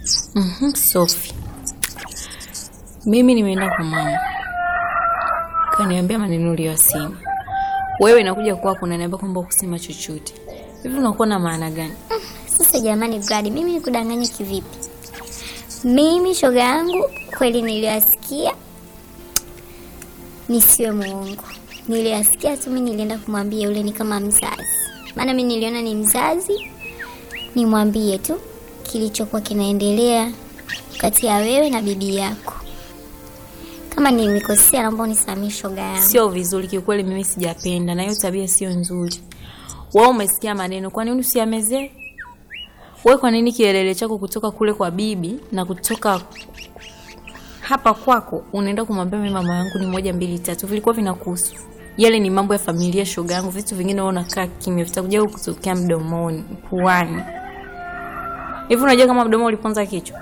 Mhm, Sophie. Mimi nimeenda kwa mama. Kaniambia maneno uliyosema. Wewe inakuja kwako unaniambia kwamba kusema chochote. Hivi unakuwa na maana gani? Sasa jamani, Brad, mimi nikudanganye kivipi? Mimi shoga yangu kweli niliyasikia, nisiwe muongo, niliyasikia tu. Mimi nilienda kumwambia yule ni kama mzazi, maana mimi niliona ni mzazi, nimwambie tu kilichokuwa kinaendelea kati ya wewe na bibi yako. Kama nimekosea, naomba unisamehe shoga yangu. Sio vizuri kiukweli, mimi sijapenda na hiyo tabia sio nzuri. Wewe umesikia maneno, kwa nini usiamezee? Wewe kwa nini kielele chako kutoka kule kwa bibi na kutoka hapa kwako unaenda kumwambia mimi mama yangu ni moja mbili tatu, vilikuwa vinakuhusu? Yale ni mambo ya familia, shoga yangu. Vitu vingine wewe unakaa kimya, vitakuja kutokea mdomoni, puani. Hivi unajua kama mdomo uliponza kichwa?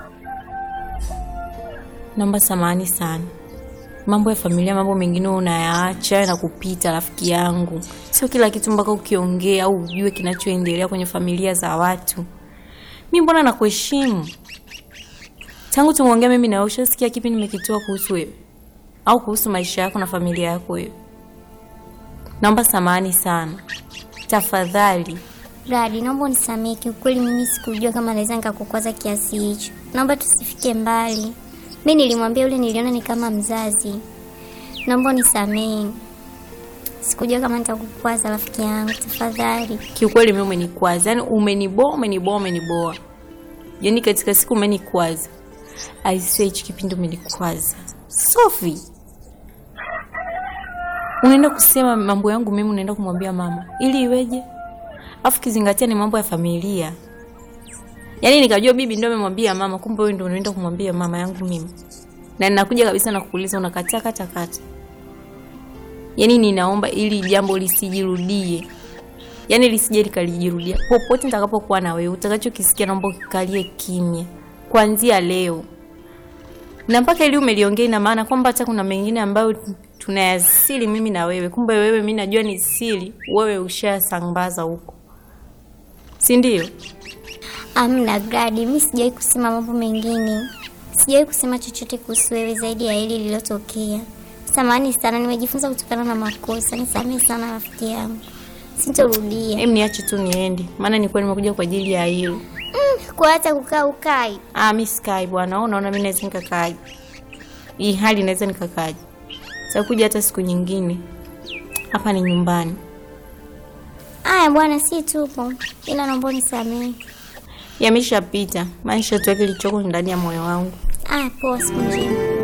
Naomba samahani sana. Mambo ya familia, mambo mengine unayaacha na kupita, rafiki yangu. Sio kila kitu mpaka ukiongea au ujue kinachoendelea kwenye familia za watu. Mi mbona nakuheshimu tangu tumeongea mimi na wewe, ushasikia kipi nimekitoa kuhusu wewe au kuhusu maisha yako na familia yako wewe? Naomba samahani sana, tafadhali. Brad, naomba unisamehe, kiukweli mimi sikujua kama naweza nikakukwaza kiasi hicho. Naomba tusifike mbali. Mi nilimwambia yule, niliona ni kama mzazi. Naomba unisamehe, sikujua kama nitakukwaza rafiki yangu, tafadhali. Kiukweli mimi umenikwaza, yaani umeniboa, umeniboa, umeniboa, yaani katika siku umenikwaza. I say hichi kipindi umenikwaza. Sophie, unaenda kusema mambo yangu mimi, unaenda kumwambia mama ili iweje? Afu kizingatia ni mambo ya familia. Yaani nikajua bibi ndio amemwambia mama, kumbe wewe ndio unaenda kumwambia mama yangu mimi. Na ninakuja kabisa na kukuuliza unakataa kata kata. Yaani ninaomba ili jambo lisijirudie. Yaani lisije likalijirudia. Popote nitakapokuwa na wewe, utakachokisikia naomba ukikalie kimya. Kuanzia leo. Na mpaka ili umeliongea ina maana kwamba hata kuna mengine ambayo tunayasili mimi na wewe. Kumbe wewe mimi najua ni siri, wewe ushasambaza huko. Si ndio? Amna Brad, mi sijawahi kusema mambo mengine, sijawahi kusema chochote kuhusu wewe zaidi ya hili lililotokea. Samahani sana, nimejifunza kutokana na makosa. Nisamehe sana rafiki yangu, sintorudia. Hem, niache tu niende, maana nilikuwa nimekuja kwa ajili ya hilo. Mm, kwa hata kukaa ukai Ah, mi sikai bwana. Wewe unaona mimi naweza nikakaaje? Hii hali naweza nikakaaje? Sitakuja hata siku nyingine. Hapa ni nyumbani. Aya bwana, si tupo, ila naomba unisamehe. Yameshapita. Maisha tu kilichoko ndani ya moyo wangu. Aya, poa, siku njema.